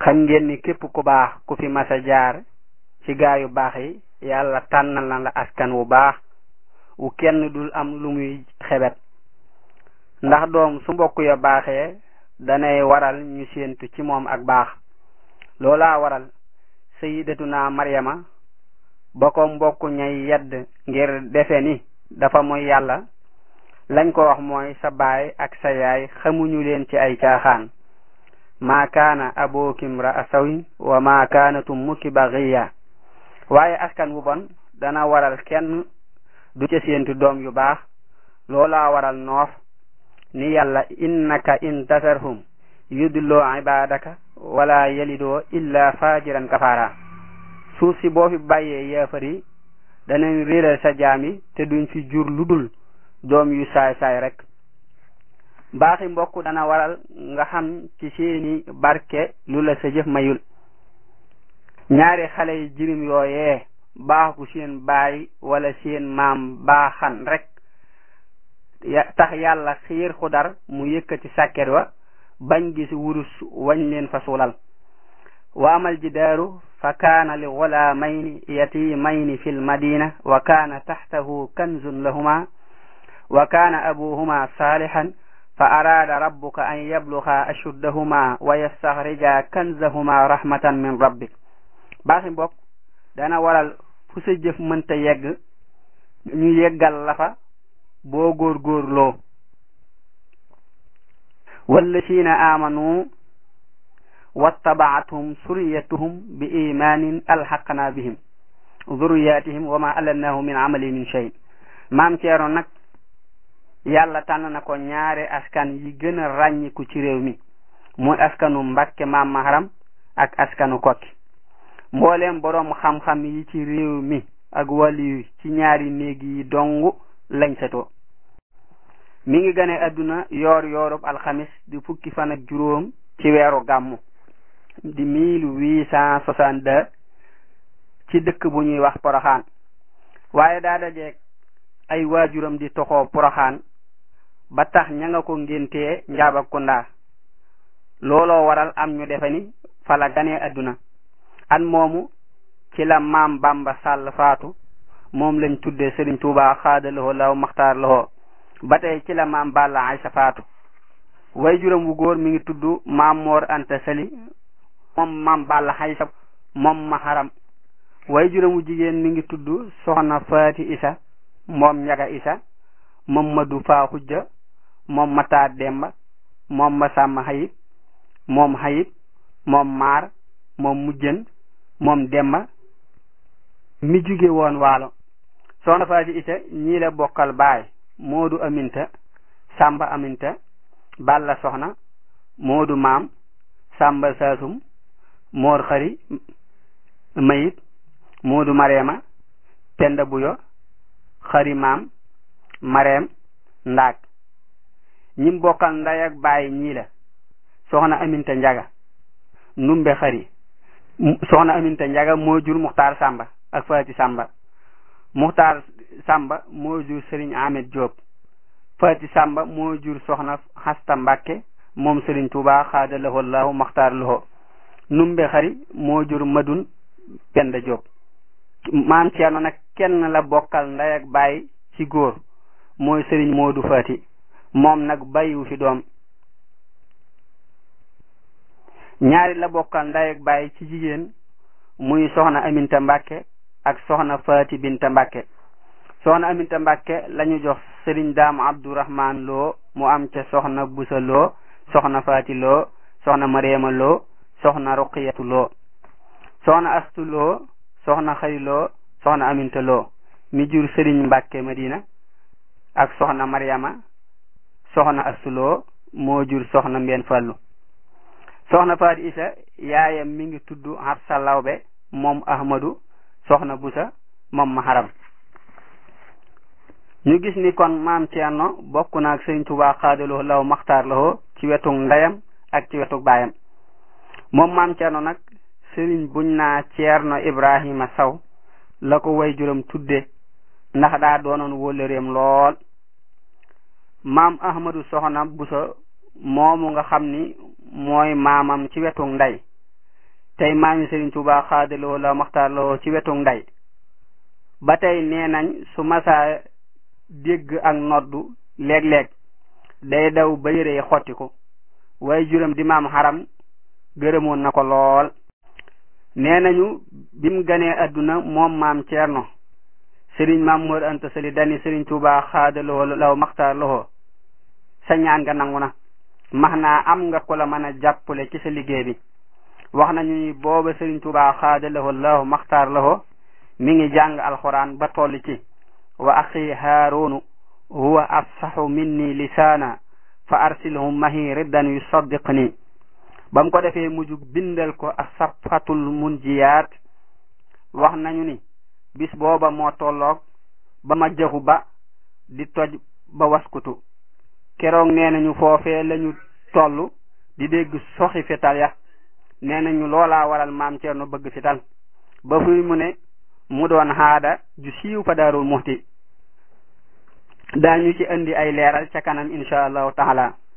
xam ngeen ni képp ku baax ku fi masa jaar ci gaa yu baax yi yàlla tànnal na la askan wu baax wu kenn dul am lu muy xebet ndax doom su mbokk ya baaxee danay waral ñu séentu ci moom ak baax loolaa waral sayidatuna maryama ba ko mbokk ñay yedd ngir defe ni dafa mooy yàlla lañ ko wax mooy sa baay ak sa yaay xamuñu leen ci ay caaxaan maa kaana abookim ra sawin wa maa kaanat ummuki bagiya waaye askan wu bon dana waral kenn du ca séentu doom yu baax loolaa waral noof ni yàlla innaka in tasarhum yudloo ibadaka wala yalidoo illa fajiran kafara suuf si boo fi bàyyee yeefar yi danañ réeral sa jaam yi te duñ fi jur lu dul doom yu saay saay rek baaxi mbokk dana waral nga xam ci seeni barke lu la sa jëf mayul ñaari xale yi jirim yooyee baax gu seen baay wala seen maam baaxan rek tax yàlla xiir xudar mu yëkkati sàkket wa bañ gis wurus wañ leen fa suulal wa amal jidaaru fa kaana li gulaamayni yatimayni fi lmadina wa kaana taxtahu kanzun lahuma wa kaana abuhuma saalihan fa araada rabbuka an yabluga ashuddahuma wa yastaxrija kanzahuma rahmatan min rabbik baaxi mbokk dana waral fu sa jëf mënta yegg ñu yeggal la fa boo góorgóorloo wallazina amanu wattabaathum suriyatuhum bi imanin alxaqna bihim zurriyatihim wa ma alannahu min amali min shay maam ceero nag yàlla tànn na ko ñaari askan yi gën a ràññiku ci réew mi muy askanu mbakke maam maharam ak askanu kokki mbooleem boroom xam-xam yi ci réew mi ak waliyu ci ñaari néeg yi dong lañ setoo mi ngi gane adduna yoor yoorub alxamis di fukki fan ak juróom ci weeru gàmmu di mille huit cent soixante-deux ci dëkk bu ñuy wax poroxaan waaye daa dajeeg ay waajuram di toxoo poroxaan ba tax ña nga ko ngéntee njaaba kunda looloo waral am ñu defe ni fa la ganee adduna an moomu ci la maam bamba sàll faatu moom lañ tuddee sëriñ tuuba xaada loxo law maxtaar loxo ba tey ci la maam balla aysa faatu way juram wu góor mi ngi tudd maam moor anta sali moom maam balla aysa moom maharam way juram wu jigéen mi ngi tudd soxna faati isa moom njaga isa moom madu faa xujja moom mataa demba moom ma sàmm xayib moom xayib moom maar moom mujjën moom demba mi jóge woon waalo soxna faati isa ñii la bokkal baay moodu aminta sàmba aminta balla soxna moodu maam sàmba saasum moor xari mayit moodu mareema penda buyo xari maam mareem ndaag ñim bokkal nday ak baay ñii la soxna aminta njaga numbe xari soxna aminta njaga moo jur muxtaar sàmba ak faati sàmba muxtaar sàmba moo jur sëriñ amet Diop faati sàmba moo jur soxna xasta mbàkke moom sëriñ tuuba xaada lahu llahu maxtaar lahu numbe xari moo jur madun penda Diop maam ceerno nag kenn la bokkal nday ak baay ci góor mooy sëriñ moodu faati moom nag bàyyiwu fi doom ñaari la bokkal nday ak baay ci jigéen muy soxna aminta mbàkke ak soxna faati binta mbàkke soxna aminta mbàkke lañu jox sëriñ daam abdourahman loo mu am ca soxna busa loo soxna faati loo soxna mariama loo soxna ruqiyatu loo soxna astu loo soxna xari loo soxna aminta loo mi jur sëriñ mbàkke madina ak soxna mariama soxna astu loo moo jur soxna mbenn fallu soxna faati isa yaayam mi ngi tudd Habsa Lawbe moom ahmadu soxna busa moom maharam ñu gis ni kon maam Ceerno bokk na ak sëriñ Tuubaa xaadaloo law maxtaar lawoo ci wetu ndeyam ak ci wetu baayam moom maam Ceerno nag sëriñ buñ naa Ceerno Ibrahima Saw la ko way juram tudde ndax daa doonoon wóllëreem lool maam ahmadu soxna busa moomu nga xam ni mooy maamam ci wetu ndey tey maami Sëriñ Tuubaa xaadaloo la maxtaarloo ci wetu nday ba tey nee nañ su masaa dégg ak noddu léeg-léeg day daw ba yére yi xottiku waaye juróom di maam xaram gërëmoon na ko lool nee nañu bim ganee adduna moom maam Ceerno sëriñ maam Mor Anta Sali dani sëriñ Tuubaa xaadaloo law maxtaar loxo sa ñaan nga nangu na max naa am nga ko la mën a jàppale ci sa liggéey bi wax nañu ni booba sëriñ Tuubaa xaadaloo law maxtaar loxo mi ngi jàng alxuraan ba toll ci wa axi haarunu huwa afsaxu minni lisaana fa arsilhum mahi riddan yusaddiqni ba mu ko defee mujj bindal ko asafatul munjiyaat wax nañu ni bis booba moo tolloog ba ma jaxu ba di toj ba waskutu keroog nee nañu foofee lañu toll di dégg soxi fetal ya nee nañu loolaa waral maam Ceerno bëgg fetal ba fuy mu ne mu doon xaada ju siiw fa daarul muxti daañu ci indi ay leeral ca kanam insha allahu taala